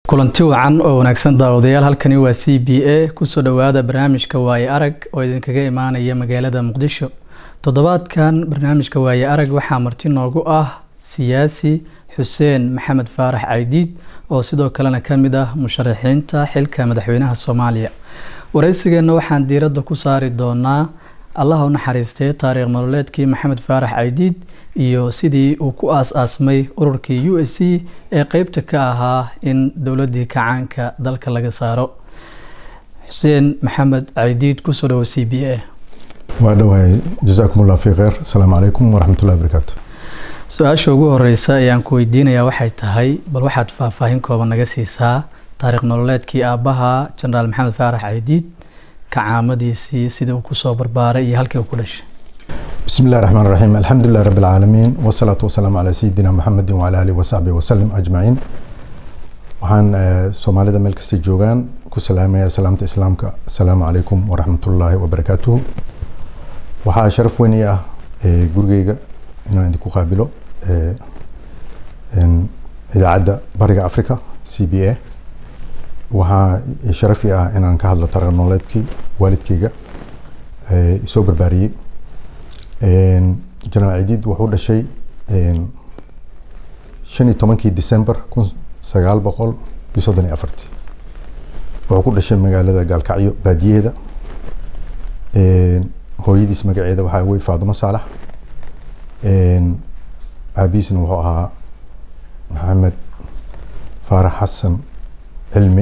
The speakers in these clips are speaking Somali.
kulanti wacan oo wanaagsan daawadayaal halkani waa c b a kusoo dhowaada barnaamijka waaye arag oo idinkaga imaanaya magaalada muqdisho toddobaadkan barnaamijka waaye arag waxaa marti noogu ah siyaasi xuseen maxamed faarax caydiid oo sidoo kalena ka mid ah musharaxiinta xilka madaxweynaha soomaaliya wareysigeenna waxaan diiradda ku saari doonaa allah u naxariistay taariikh nololeedkii maxamed faarax caydiid iyo sidii uu ku aas-aasmay ururkii u s c ee qeybta ka ahaa in dowladii kacaanka dalka laga saaro xuseen maxamed caydiid kusoo dhawo c b a waa dhawahay jasaakum allah fi kheyr asalaamu calaykum waraxmatullahi barakaatu su-aasha ugu horeysa ayaan ku weydiinayaa waxay tahay bal waxaad faahfaahin kooban naga siisaa taariikh nololeedkii aabbaha jenaraal maxamed faarax caydiid kacaamadiisii sida uu kusoo barbaaray iyo halkii uu ku dhashay bismi illahi raxmaan raxiim alxamdulilah rabi alcaalamiin wasalaatu wasalaamu calaa sayidina maxamedin wacala alihi wasaxbihi wasalim ajmaciin waxaan soomaalida meel kastay joogaan ku salaamaya salaamta islaamka asalaamu calaykum waraxmatullaahi wabarakaatuhu waxaa sharaf weyn ii ah gurigeyga inaan idinku qaabilo idaacadda bariga africa c b a waxaa sharaf ii ah inaan ka hadlo taariikh nololeedkii waalidkeyga isoo barbaariyey jenaraal cidiid wuxuu dhashay shan iyo tobankii december kun sagaal boqol iyo soddon iyo afartii wuxuu ku dhashay magaalada gaalkacyo baadiyaheeda hooyadiis magaceeda waxaa wey faadumo saalax aabihiisna wuxuu ahaa maxamed faarax xasan cilmi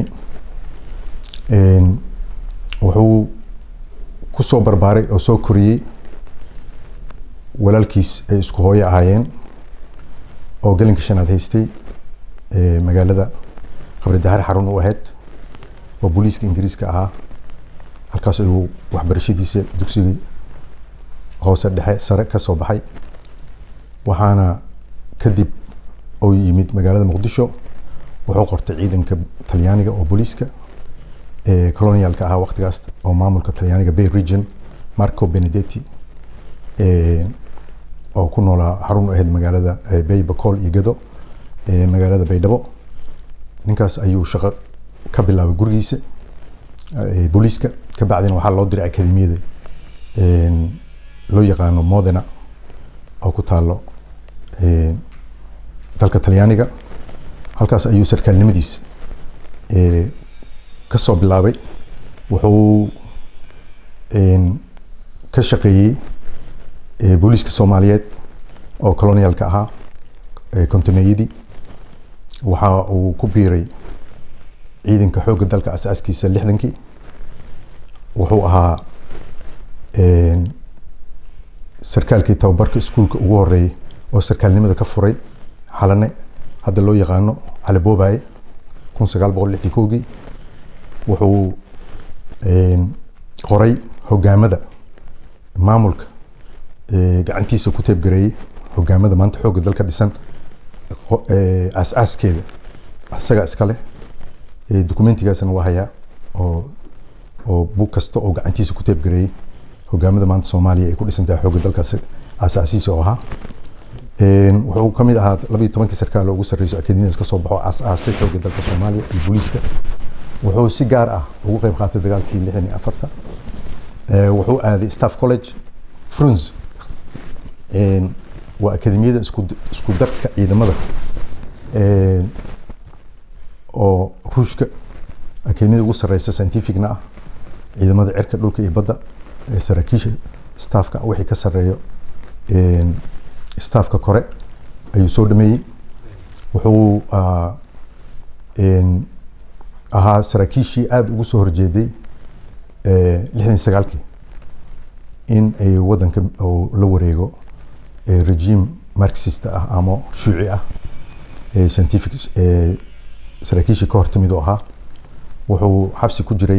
wuxuu kusoo barbaaray oo soo koriyey walaalkiis ay isku hooyo ahaayeen oo gelinka shanaad haystay magaalada qabri dahar xarun u ahayd oo booliiska ingiriiska ahaa halkaas ayuu waxbarashadiisa dugsigii hoose dhexe sare ka soo baxay waxaana kadib uu yimid magaalada muqdisho wuxuu qortay ciidanka talyaaniga oo booliiska colonialka ahaa waqtigaas oo maamulka talyaaniga bay region marco benedetti oo ku noolaa xarun u ahayd magaalada bay bacool iyo gado magaalada baydhabo ninkaas ayuu shaqo ka bilaabay gurigiisa booliiska kabacdina waxaa loo diray akademiyada loo yaqaano modena oo ku taalo dalka talyaaniga halkaas ayuu sarkaalnimadiisa ka soo bilaabay wuxuu ka shaqeeyey booliiska soomaaliyeed oo colonialka ahaa kontameeyadii waxa uu ku biiray ciidanka xoogga dalka asaaskiisa lixdankii wuxuu ahaa sarkaalkii tababarka iskuulka ugu horeeyey oo sarkaalnimada ka furay xalane hadda loo yaqaano calaboobaye kun sagaal boqol lixdii kowgii wuxuu qoray hogaamada maamulka gacantiisa ku teebgareeyey hogaamada maanta xoogga dalka dhisan aas-aaskeeda isaga iska leh documentigaasna waa hayaa oo oo bug kasta oo gacantiisa ku teebgareeyey hogaamada maanta soomaaliya ay ku dhisan tahay xoogga dalkaas aasaasiisa oo ahaa wuxuu ka mid ahaa laba iyo tobankii sarkaal oo ugu sarreyso akademiyadaas kasoo baxo aas-aasay xoogga dalka soomaaliya iyo booliiska wuxuu si gaar ah ugu qeyb qaatay dagaalkii lixdan iyo afarta wuxuu aaday staff college fruns waa akademiyada isku isku darka ciidamada oo ruushka akademiyada ugu sareysa scientificna ah ciidamada cirka dhulka iyo badda saraakiisha staffka wixii ka sareeyo staffka kore ayuu soo dhameeyey wuxuu ahaa saraakiishii aada ugu soo horjeeday lixdan sagaalkii in ay wadanka la wareego regime marxist ah ama shuuci ah scientific saraakiishii ka hortimid oo ahaa wuxuu xabsi ku jiray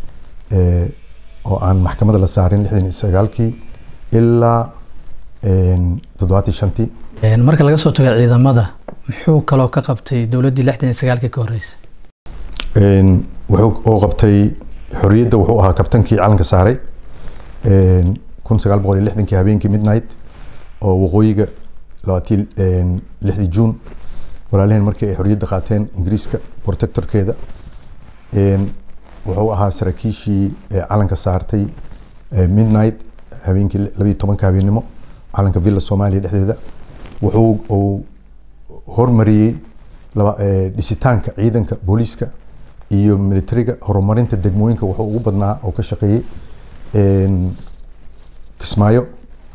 oo aan maxkamada la saarin lixdan iyo sagaalkii ilaa toddobaatan shantii marka laga soo tago ciidamada muxuu kaloo ka qabtay dowladdii lixdan iyo sagaalkii ka horreysay wuxuu oo qabtay xorriyadda wuxuu ahaa kabtankii calanka saaray kun sagaal boqol iyo lixdankii habeenkii midnight oo waqooyiga labaatii lixdii juun walaalaheen markii ay xorriyadda qaateen ingiriiska protectorkeeda wuxuu ahaa saraakiishii calanka saartay midnight habeenkii labayo tobanka habeennimo calanka villa soomaaliya dhexdeeda wuxuu uu hormariyey dhisitaanka ciidanka booliiska iyo militariga horumarinta degmooyinka wuxuu ugu badnaa oo ka shaqeeyey kismaayo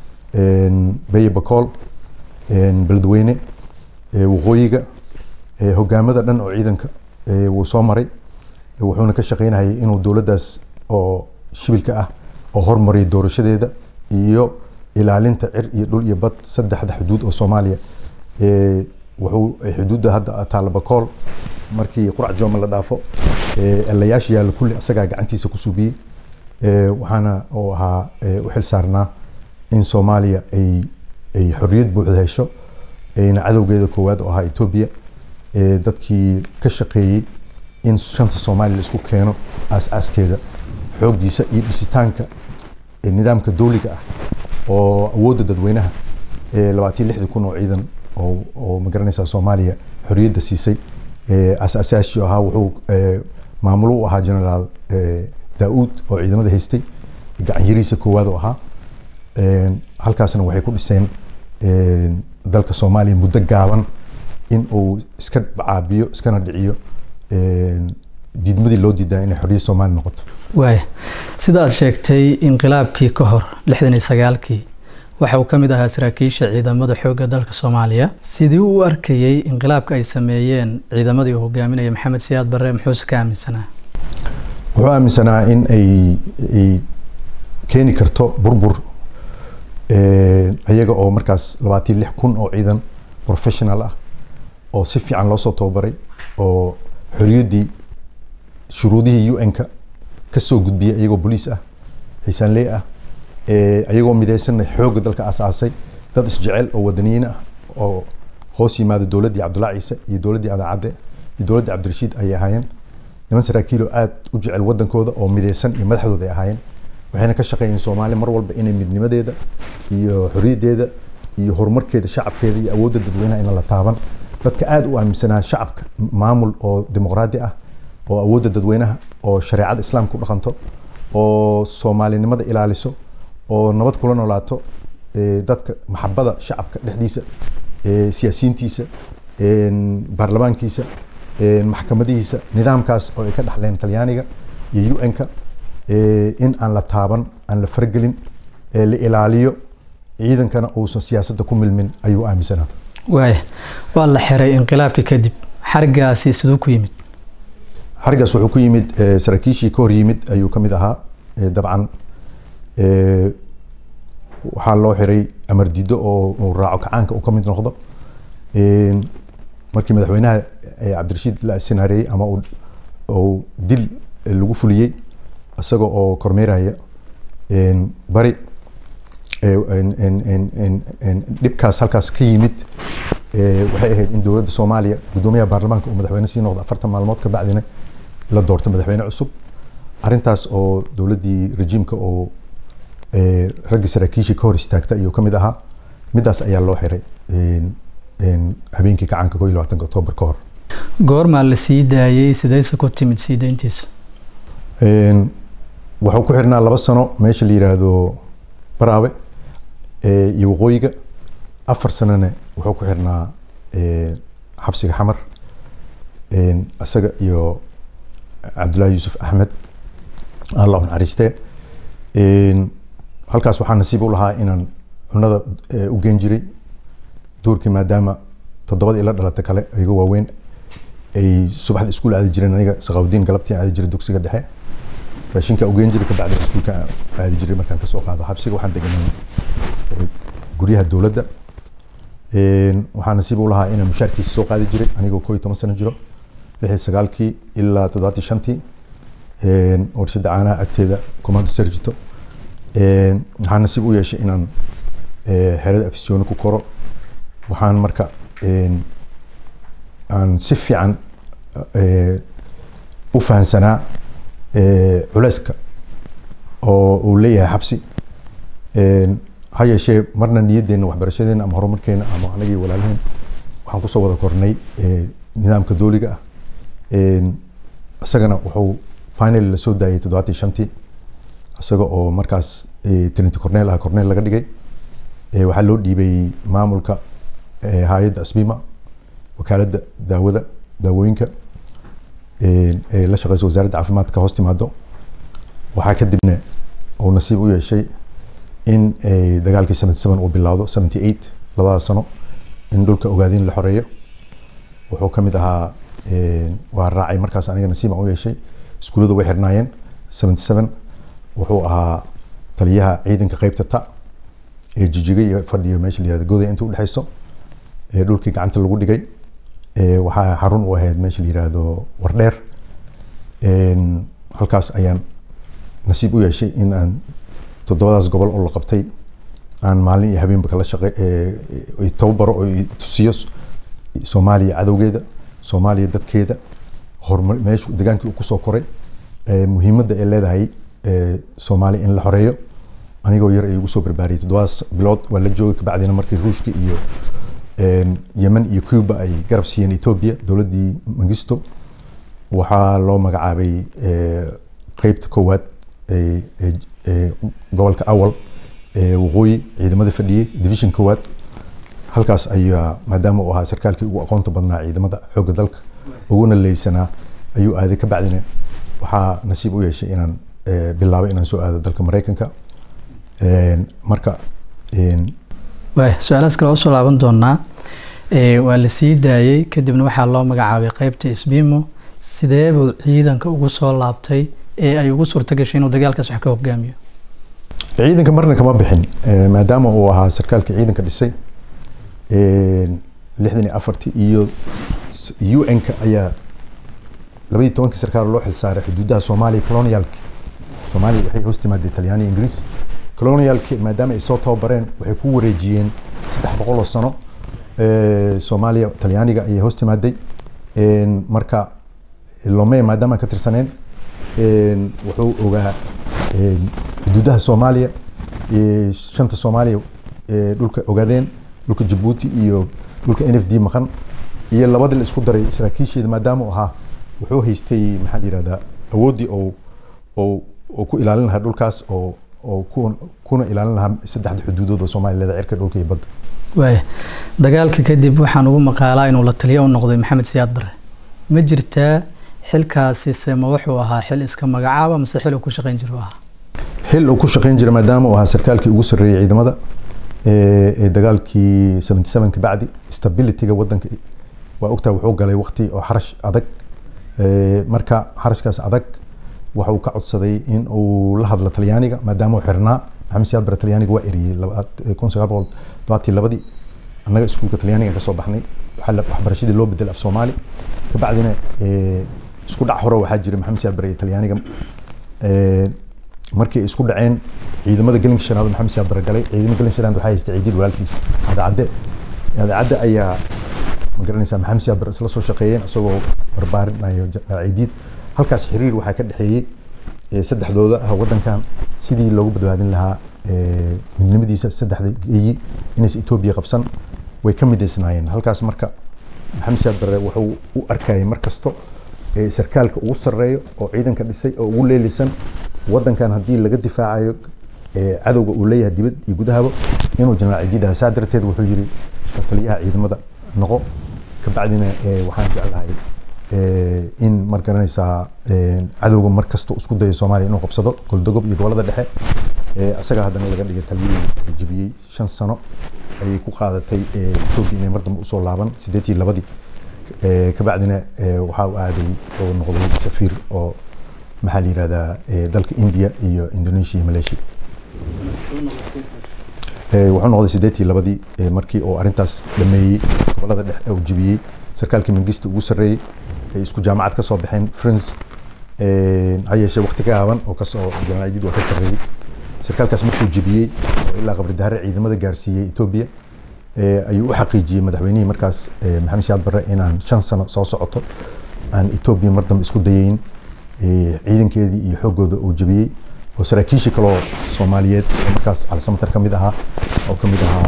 beye bacool beledweyne waqooyiga hogaamada dhan oo ciidanka wuu soo maray wuxuuna ka shaqeynayay inuu dowladdaas oo shibilka ah oo hormariyay doorashadeeda iyo ilaalinta cir iyo dhul iyo bad saddexda xuduud oo soomaaliya wuxuu xuduudda hadda taalla bacool markii qurac jooma la dhaafo elayaasha yaalla kulli asagaa gacantiisa ku subiyey waxaana uu ahaa u xil saarnaa in soomaaliya ay ay xorriyad buuxda hesho ayna cadowgeeda koowaad oo ahaa etoobiya dadkii ka shaqeeyey in shanta soomaaliya la isku keeno aas-aaskeeda xooggiisa iyo dhisitaanka nidaamka dowliga ah oo awoodda dadweynaha labaatan lixdii kun oo ciidan oo magaranaysaa soomaaliya xorriyadda siisay aasaasaashii ahaa wuxuu maamulo u ahaa generaal daa-uud oo ciidamada haystay gacan yariisa koowaad oo ahaa halkaasna waxay ku dhiseen dalka soomaaliya muddo gaaban in uu iska caabiyo iskana dhiciyo diidmadii loo diidaa inay xorriyad soomaaliya noqoto waaya sida aad sheegtay inqilaabkii ka hor lixdan iyo sagaalkii waxa uu ka mid ahaa saraakiisha ciidamada xoogga dalka soomaaliya sidii u arkayey inqilaabka ay sameeyeen ciidamadii uu hogaaminaya maxamed siyaad barre muxuuse ka aaminsanaa wuxuu aaminsanaa in ay ay keeni karto burbur iyaga oo markaas labaatan lix kun oo ciidan professional ah oo si fiican loo soo tababaray oo xorriyaddii shuruudihii un-ka ka soo gudbiyay iyagoo boliis ah xiisaanley ah iyagoo midaysanna xoogga dalka aasaasay dad isjecel oo wadaniyiin ah oo hoos yimaada dowladdii cabdullahi ciise iyo dowladdii adaacadde iyo dowladdii cabdirashiid ayay ahaayeen niman saraakiilo aad u jecel waddankooda oo midaysan iyo madaxdooda ay ahaayeen waxayna ka shaqeeyeen soomaaliya mar walba inay midnimadeeda iyo xorriyaddeeda iyo horumarkeeda shacabkeeda iyo awoodda dadweynaha ina la taaban dadka aad u aaminsanaa shacabka maamul oo dimuqraadi ah oo awoodda dadweynaha oo shareecada islaamka u dhaqanto oo soomaalinimada ilaaliso oo nabad kula noolaato dadka maxabada shacabka dhexdiisa siyaasiyiintiisa baarlamaankiisa maxkamadihiisa nidaamkaas oo ay ka dhaxleen talyaaniga iyo un-ka in aan la taaban aan la faragelin la ilaaliyo ciidankana uusan siyaasadda ku milmin ayuu aaminsanaa waaya waa la xiray inqilaabkii kadib xarigaasi siduu ku yimid xarigaas wuxuu ku yimid saraakiishii ka hor yimid ayuu ka mid ahaa dabcan waxaa loo xiray amar diido oo uu raaco kacaanka uu ka mid noqdo markii madaxweynaha cabdirashiid la sinaareeyey ama uu dil lagu fuliyey isaga oo kormeeraya bari dhibkaas halkaas ka yimid waxay ahayd in dowladda soomaaliya guddoomiyaha baarlamaanka uu madaxweyne sii noqdo afartan maalmood ka bacdina la doorto madaxweyne cusub arrintaas oo dowladdii rejiimka oo raggii saraakiishii ka hor istaagta ayuu ka mid ahaa midaas ayaa loo xiray habeenkii kacaanka koo iyo labaatanka oktoobar ka hor goormaa la sii daayey sidayse ku timid sii dayntiisa wuxuu ku xirnaa laba sano meesha la yiraahdo baraawe iyo waqooyiga afar sanona wuxuu ku xirnaa xabsiga xamar isaga iyo cabdullaahi yuusuf axmed allah naxariiste halkaas waxaa nasiib u lahaa inaan cunada u geen jiray duurkii maadaama toddobadii ila dhalata kale iyago waaweyn ay subaxda iskuul aadi jireen aniga saqawdiin galabtii aadi jiray dugsiga dhexe raashinka ugeen jiray kabacdi iskuulka aadi jiray markaan kasoo qaado xabsiga waxaan deganay guryaha dowladda waxaa nasiib u lahaa inaan mushaarkiisa soo qaadi jiray anigoo koo iyo toban sano jiro lix iyo sagaalkii ilaa toddobaatii shantii warshada caanaha agteeda commando sergito waxaa nasiib u yeeshay inaan xerada afisyooni ku koro waxaan marka aan si fiican u fahansanaa culeyska oo uu leeyahay xabsi ha yeeshee marna niyaddeena waxbarashadeena ama horumarkeena ama anagii walaalaheen waxaan kusoo wada kornay nidaamka dooliga ah isagana wuxuu finally lasoo daayay toddobaatan shantii isaga oo markaas trinity cornel ah cornel laga dhigay waxaa loo dhiibay maamulka hay-adda asbima wakaaladda daawada daawooyinka ee la shaqeysa wasaaradda caafimaadka hoos timaado waxaa kadibna uu nasiib u yeeshay in dagaalkii seventy seven uu bilowdo seventy eight labadaas sano in dhulka ogaadin la xoreeyo wuxuu ka mid ahaa waa raacay markaas aniga nasiib aan u yeeshay iskuullada way xirnaayeen seventy seven wuxuu ahaa taliyaha ciidanka qeybta ta ee jijiga iyo fadhiyo meesha la yihahdo goday inta udhexeyso ee dhulkii gacanta lagu dhigay waxaa xarun u ahayd meesha la yihahdo wardheer halkaas ayaan nasiib u yeeshay in aan toddobadaas gobol oo la qabtay aan maalin iyo habeenba kala shaqe tababaro oo tusiyo soomaaliya cadowgeeda soomaaliya dadkeeda horumar meeshu degaankii uu kusoo koray muhiimadda ay leedahay soomaaliya in la xoreeyo anigoo yar ay igu soo barbaariyay toddobadaas bilood waa la joogay kabacdina markii ruushka iyo yemen iyo cuba ay garab siiyeen ethiopia dowladdii mangisto waxaa loo magacaabay qeybta koowaad gobolka awal waqooyi ciidamada fadhiyey division koowaad halkaas ayaa maadaama uu ahaa sarkaalkii ugu aqoonta badnaa ciidamada xoogga dalka uguna leysanaa ayuu aaday ka bacdina waxaa nasiib u yeeshay inaan bilaabay inaan soo aado dalka mareykanka marka waay su-aalahaas kale usoo laaban doonaa waa la sii daayey kadibna waxaa loo magacaabay qeybta isbimo sidee buu ciidanka ugu soo laabtay ee ay ugu suurta gashay inuu dagaalkaas wax ka hogaamiyo ciidanka marna kama bixin maadaama uu ahaa sarkaalka ciidanka dhisay lixdan iyo afartii iyo u n-ka ayaa labaiyi tobankii sarkaal loo xilsaaray xuduudaha soomaaliya colonialki soomaaliya waxay hoos timaadee talyaaniya ingiriis colonialki maadaama ay soo tababareen waxay ku wareejiyeen saddex boqol oo sano soomaaliya talyaaniga ayay hoos timaaday marka lome maadaama ka tirsaneen wuxuu ogaa xuduudaha soomaaliya shanta soomaaliya dhulka ogaadeen dhulka jabuuti iyo dhulka n f d maqan iyo labadii la isku daray saraakiisheeda maadaama uu ahaa wuxuu haystay maxaa la yihahdaa awooddii oo oo oo ku ilaalin lahaa dhulkaas oo oo ku kuna ilaalin lahaa saddexda xuduudood oo soomaaliya leeda cirka dhulka iyo badda waaya dagaalka kadib waxaan ugu maqaalaa inuu la taliyo u noqday maxamed siyaad bare ma jirtaa xilkaasi se ma wuxuu ahaa xil iska magacaaba mase xil uu ku shaqeyn jiro ahaa xil uu ku shaqeyn jira maadaama uu ahaa sarkaalkii ugu sarreeyey ciidamada ee dagaalkii seventy seven ka bacdi stabilityga waddanka waa ogtaa wuxuu galay waqti oo xarash adag marka xarashkaas adag waxa uu ka codsaday in uu la hadlo talyaaniga maadaama uu xirnaa maxamed siyaad bare talyaaniga waa eriyey kun sagaal boqol todobatii labadii annaga iskuulka talyaaniga kasoo baxnay waxbarashadii loo bedelay af soomaali kabacdina isku dhac hore waxaa jiray maxamed siyaad bare iyo talyaaniga markii ay isku dhaceen ciidamada gelinka shanaad maxamed siyaad bare galay ciidamada gelinka shanaad waxaa haystay ciidiid walaalkiis cadacadde cadacadde ayaa ma garanaysaa maxamed siyaad bare isla soo shaqeeyeen isagoo barbaarinayo ciidiid halkaas xiriir waxaa ka dhexeeyey saddexdooda ah waddankan sidii loogu badbaadin lahaa midnimadiisa saddexda geeyi inaysa etoobiya qabsan way ka midaysnaayeen halkaas marka maxamed siyaad bare wuxuu u arkayay mar kasto sarkaalka ugu sarreeyo oo ciidanka dhisay oo ugu leelisan waddankan haddii laga difaacayo cadowga uu leeyahay dibad iyo gudahaba inuu jenaraal cidiid aha saa darteed wuxuu yiri taliyaha ciidamada noqo kabacdina waxaan jeclahay in mar garanaysaa cadowga mar kasta isku dayo soomaaliya inuu qabsado goldogob iyo gobolada dhexe isaga haddana laga dhigay taliyihii jebiyey shan sano ayay ku qaadatay etoobiya inay mar dambe usoo laaban sideetii labadii kabacdina waxaa u aaday oo noqday safiir oo maxaa la yihahdaa dalka india iyo indonesia iyo malaysia wuxuu noqday sideetii labadii markii oo arrintaas dhameeyey gobolada dhexe uu jebiyey sarkaalkii mangista ugu sarreeyey ay isku jaamacad ka soo baxeen france ha yeeshee waqti ka gaaban oo kasoo jenaraal cidiid waa ka sarreeyey sarkaalkaas markuu jebiyey oo ilaa qabri dahare ciidamada gaarsiiyey etoobiya ayuu u xaqiijiyey madaxweynihii markaas maxamed siyaad barre inaan shan sano soo socoto aan etoobiya mar dambe isku dayeyn ciidankeedii iyo xooggooda uu jebiyey oo saraakiishii kaloo soomaaliyeed oo markaas alsamatar ka mid ahaa oo ka mid ahaa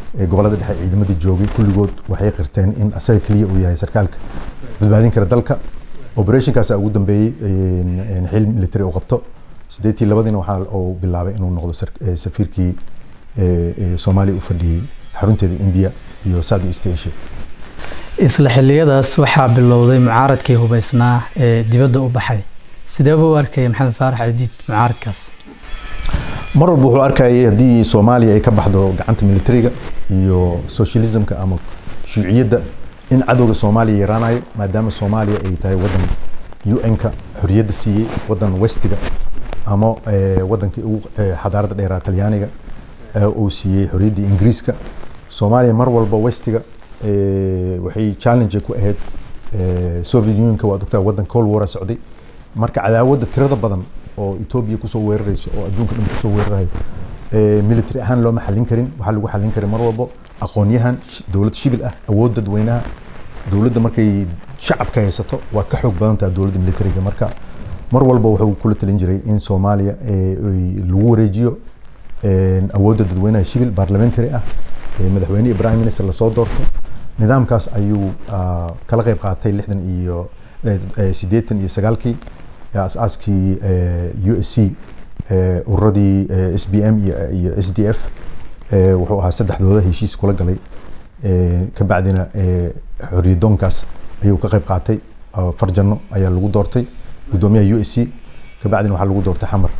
gobolada dhexe ciidamadii joogay kulligood waxay qirteen in asaga keliya uu yahay sarkaalka badbaadin kara dalka operationkaas ugu dambeeyey xil military uu qabto sideetii labadiina waxaa uu bilaabay inuu noqdo safiirkii soomaaliya u fadhiyey xarunteeda india iyo south east asia isla xiliyadaas waxaa bilowday mucaaradkii hubeysnaa ee dibadda u baxay sideeba u arkaya maxamed faarax cadiid mucaaradkaas mar walba wuxuu arkayay haddii soomaaliya ay ka baxdo gacanta militariga iyo socialismka ama shuuciyadda in cadowga soomaaliya yaraanayo maadaama soomaaliya ay tahay wadan un-ka xoriyadda siiyey wadan westiga ama wadankii ugu xadaarada dheeraa talyaaniga uu siiyey xoriyadda ingiriiska soomaaliya mar walba westiga waxay challenge ku ahayd soviet unionka waa doctor wadan cold war socday marka cadaawadda tirada badan oo etoobiya kusoo weerarayso oo adduunka dhan kusoo weerarayo military ahaan looma xallin karin waxaa lagu xallin karin mar walbo aqoonyahan dowlad shibil ah awood dadweynaha dowladda markay shacabka haysato waa ka xoog badan tahay dowladda militariga marka mar walba wuxuu kula talin jiray in soomaaliya lagu wareejiyo awoodda dadweynaha shibil parliamentary ah madaxweyne ibrahim minister lasoo doorto nidaamkaas ayuu kala qayb qaatay lixdan iyo sideetan iyo sagaalkii asaaskii u s c ururadii s b m iyo s d f wuxuu ahaa saddexdooda heshiis kula galay kabacdina xoriyadoonkaas ayuu ka qayb qaatay farjano ayaa lagu doortay guddoomiyaha u s c kabacdina waxaa lagu doortay xamar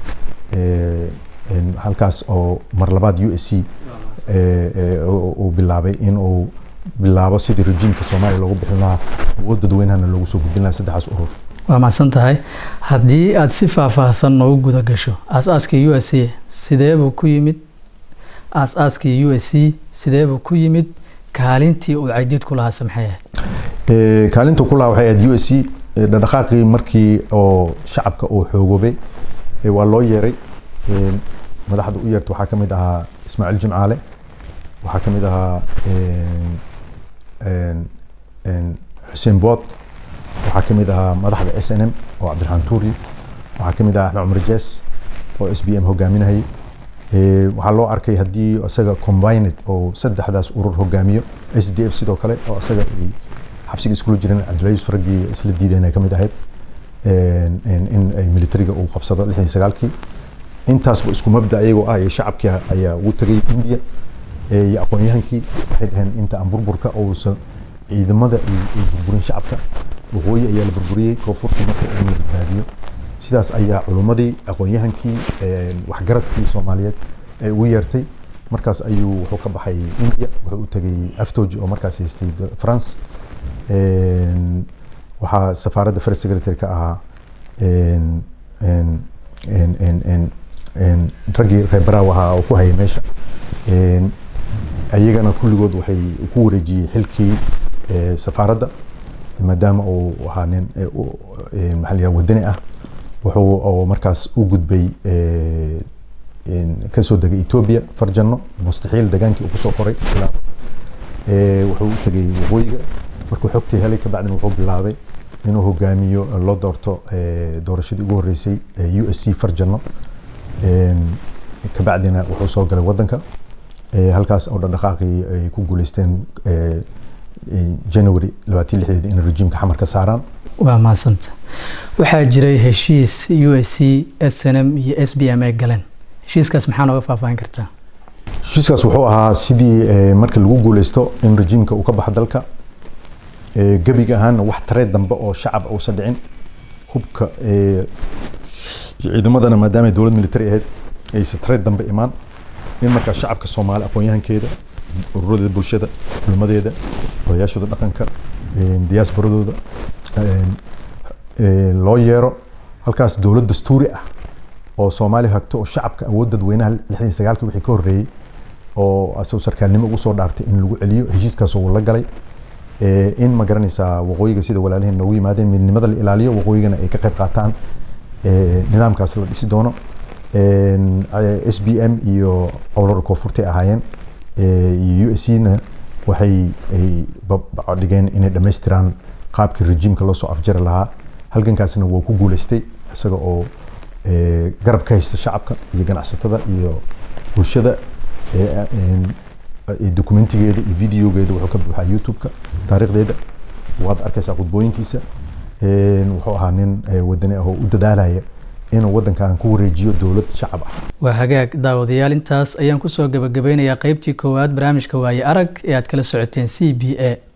halkaas oo mar labaad u s c uu bilaabay in uu bilaabo sidii rejiimka soomaaliya loogu bixin lahaa awood dadweynahana loogu soo gudbin lahaa saddexaas urur waa mahadsan tahay haddii aada si faahfaahsan noogu guda gasho aas-aaskii u s c sideebuu ku yimid aas-aaskii u s c sideebuu ku yimid kaalintii uu caydiid ku lahaase maxay ahayd kaalintuu ku lahaa waxay ahayd u s c dhaqdhaqaaqii markii oo shacabka uu xoogoobay waa loo yeeray madaxda u yeerta waxaa ka mid ahaa ismaaciil jimcaale waxaa ka mid ahaa xuseen bood waxaa ka mid ahaa madaxda s n m oo cabdiraxmaan tuuri waxaa ka mid ahaa axmed cumar jees oo s b m hogaaminayay waxaa loo arkay haddii isaga combined oo saddexdaas urur hogaamiyo s d f sidoo kale oo isaga ay xabsiga iskula jireen cabdilaiis raggii isla diideen ay ka mid ahayd in ay militariga uu qabsado lixdan sagaalkii intaasba isku mabda ayagoo ah iyo shacabkii ayaa ugu tegay india iyo aqoon-yahankii waxay dhaheen inta aan burburka uusan ciidamada ay burburin shacabka waqooyi ayaa la burburiyey koonfurta marka in la badbaadiyo sidaas ayaa culummadii aqoon-yahankii waxgaradkii soomaaliyeed ay ugu yeertay markaas ayuu wuxuu ka baxay india wuxuu u tegay aftoji oo markaas haystay france waxaa safaaradda first secretary ka ahaa raggii reer baraaw ahaa oo ku hayay meesha ayagana kulligood waxay ku wareejiyey xilkii safaaradda maadaama uu ahaa nin maxaa la wadani ah wuxuu oo markaas u gudbay kasoo degay etoobiya farjano mustaxiil degaankii uu kusoo qoray bilaabo wuxuu u tegay waqooyiga markuu xogtii helay kabacdina wuxuu bilaabay inuu hogaamiyo loo doorto doorashadii ugu horreysay u s c farjano kabacdina wuxuu soo galay wadanka halkaas oo dhaqdhaqaaqii ay ku guuleysteen january labaatan lixdeed in rejiimka xamar ka saaraan waa mahadsanta waxaa jiray heshiis u s c s n m iyo s b m ay galeen heshiiskaas maxaa nooga faahfaahin kartaa heshiiskaas wuxuu ahaa sidii marka lagu guuleysto in rejiimka uu ka baxo dalka gebiga ahaana wax tareed dambe oo shacab uusan dhicin hubka ciidamadana maadaama dowlad military ahayd aysan tareed dambe imaan in markaa shacabka soomaali aqoon-yahankeeda ururada bulshada culmadeeda odayaashooda dhaqanka diyaasbaradooda loo yeero halkaas dowlad dastuuri ah oo soomaaliya hagto oo shacabka awood dadweynaha lixdan sagaalkii wixii ka horreeyey oo asagoo sarkaalnimo ugu soo dhaartay in lagu celiyo heshiiskaas uu la galay in ma garanaysaa waqooyiga sida walaalaheen noogu yimaadeen midnimada la ilaaliyo waqooyigana ay ka qayb qaataan nidaamkaas la dhisi doono s b m iyo owlada koonfurtay ahaayeen iyo u s na waxay ay dhigeen inay dhammaystiraan qaabkii rejiimka loo soo afjari lahaa halgankaasna waa ku guuleystay isaga oo garab ka haysta shacabka iyo ganacsatada iyo bulshada documentigeeda iyo videogeeda wuxuu ka buuxaa youtube-ka taariikhdeeda waad arkaysaa khudbooyinkiisa wuxuu ahaa nin wadani ah oo u dadaalaya inuu waddankan ku wareejiyo dowlad shacab ah waa hagaag daawadayaal intaas ayaan kusoo gabagabeynayaa qeybtii koowaad barnaamijka waaye arag ee aad kala socoteen c b a